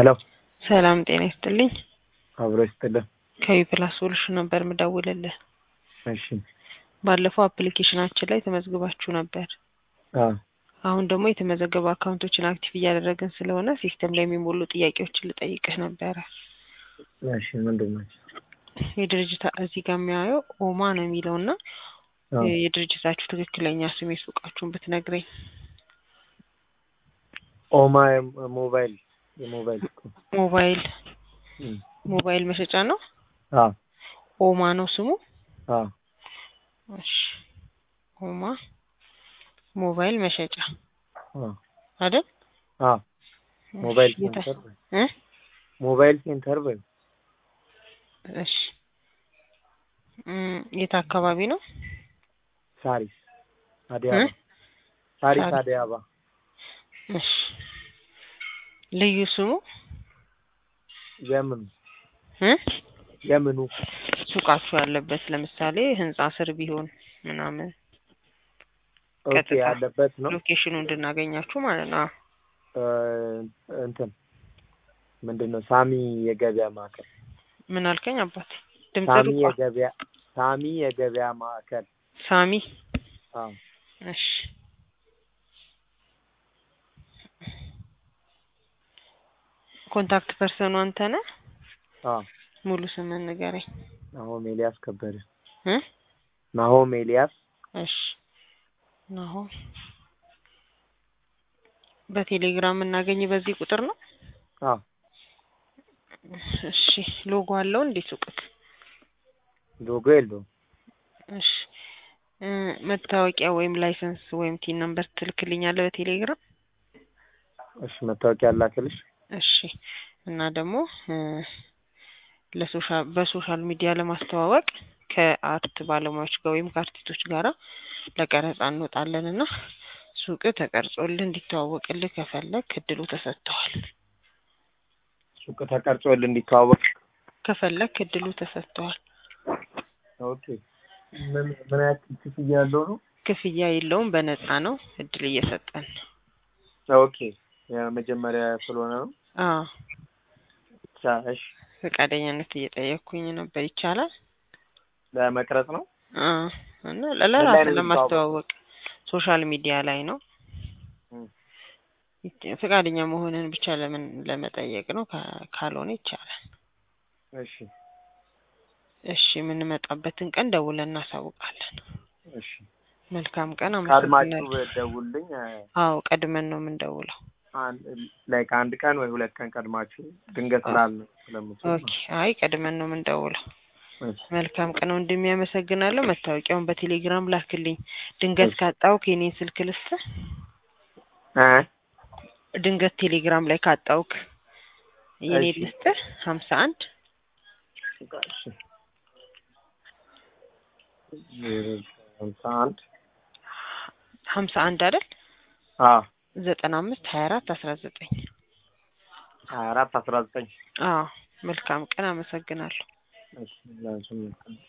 ሄሎ ሰላም ጤና ይስጥልኝ። አብሮ ይስጥልን። ከዊፕላስ ሶሉሽን ነበር ምደውልልህ። እሺ ባለፈው አፕሊኬሽናችን ላይ ተመዝግባችሁ ነበር። አዎ አሁን ደግሞ የተመዘገቡ አካውንቶችን አክቲቭ እያደረግን ስለሆነ ሲስተም ላይ የሚሞሉ ጥያቄዎችን ልጠይቅህ ነበረ። እሺ ምንድን ናቸው? የድርጅት እዚህ ጋር የሚያየው ኦማ ነው የሚለው እና አዎ የድርጅታችሁ ትክክለኛ ስም የሱቃችሁን ብትነግረኝ። ኦማ የም- ሞባይል የሞባይል እኮ ሞባይል እም። ሞባይል መሸጫ ነው። አዎ ኦማ ነው ስሙ። አዎ እሺ ኦማ ሞባይል መሸጫ አዎ አይደል? አዎ ሞባይል እሺ፣ የታ- ሴንተር በይ። እ? ሞባይል ሴንተር በይ። እሺ እም፣ የት አካባቢ ነው? ሳሪስ አዲስ እ? አበባ ሳሪስ ሳሪስ። አዲስ አበባ እሺ ልዩ ስሙ የምኑ እ? የምኑ ሱቃችሁ ያለበት ለምሳሌ ህንጻ ስር ቢሆን ምናምን ኦኬ ቀጥታ ያለበት ነው ሎኬሽኑ እንድናገኛችሁ ማለት ነው። እ፣ እንትን ምንድን ነው ሳሚ የገበያ ማዕከል ምን አልከኝ አባት? ድምጽ ሳሚ ርቋ። የገበያ ሳሚ የገበያ ማዕከል ሳሚ አዎ እሺ ኮንታክት ፐርሰኑ አንተ ነህ? አዎ ሙሉ ስምን ንገረኝ ናሆም ኤልያስ ከበደ እ? ናሆም ኤልያስ እሺ ናሆም በቴሌግራም የምናገኝ በዚህ ቁጥር ነው። አዎ እሺ ሎጎ አለው እንዴ ሱቅክ? ሎጎ የለውም እሺ እ፣ መታወቂያ ወይም ላይሰንስ ወይም ቲን ነምበር ትልክልኛለህ በቴሌግራም? እሺ መታወቂያ ላክልሽ እሺ እና ደግሞ እ፣ ለሶሻል በሶሻል ሚዲያ ለማስተዋወቅ ከአርት ባለሙያዎች ጋር ወይም ከአርቲስቶች ጋራ ለቀረጻ እንወጣለን እና ሱቅ ተቀርጾልህ እንዲተዋወቅልህ ከፈለግ እድሉ ተሰጥተዋል። ሱቅ ተቀርጾልህ እንዲተዋወቅ ከፈለግ እድሉ ተሰጥተዋል። ኦኬ ምን ምን ያክል ክፍያ ያለው ነው ክፍያ የለውም፣ በነፃ ነው። እድል እየሰጠን ነው። ኦኬ የመጀመሪያ ስለሆነ ነው አዎ ብቻ እሺ ፈቃደኛነት እየጠየቅኩኝ ነበር። ይቻላል? ለመቅረጽ ነው አዎ እና ምን ላይ ለራስ ነው ለማስተዋወቅ ሶሻል ሚዲያ ላይ ነው። እም። ይች- ፈቃደኛ መሆንን ብቻ ለምን ለመጠየቅ ነው። ካ- ካልሆነ ይቻላል። እሺ እሺ የምንመጣበትን ቀን ደውለን እናሳውቃለን። እሺ መልካም ቀን። ቀድማችሁ አመሰግናለሁ። ደውልኝ አዎ ቀድመን ነው የምንደውለው። ላይክ አንድ ቀን ወይ ሁለት ቀን ቀድማችሁ ድንገት ስላል ስለምትል ኦኬ። አይ ቀድመን ነው የምንደውለው። እሺ መልካም ቀን ወንድሜ፣ ያመሰግናለሁ። መታወቂያውን በቴሌግራም ላክልኝ። ድንገት እሺ። ካጣውክ የኔን ስልክ ልስጥህ። እ ድንገት ቴሌግራም ላይ ካጣውክ የኔ እሺ። ልስጥህ። ሀምሳ አንድ እሺ ዜሮ ሃምሳ አንድ ሀምሳ አንድ አይደል? አዎ ዘጠና አምስት ሀያ አራት አስራ ዘጠኝ ሀያ አራት አስራ ዘጠኝ አዎ መልካም ቀን። አመሰግናለሁ። እሺ ላንቺም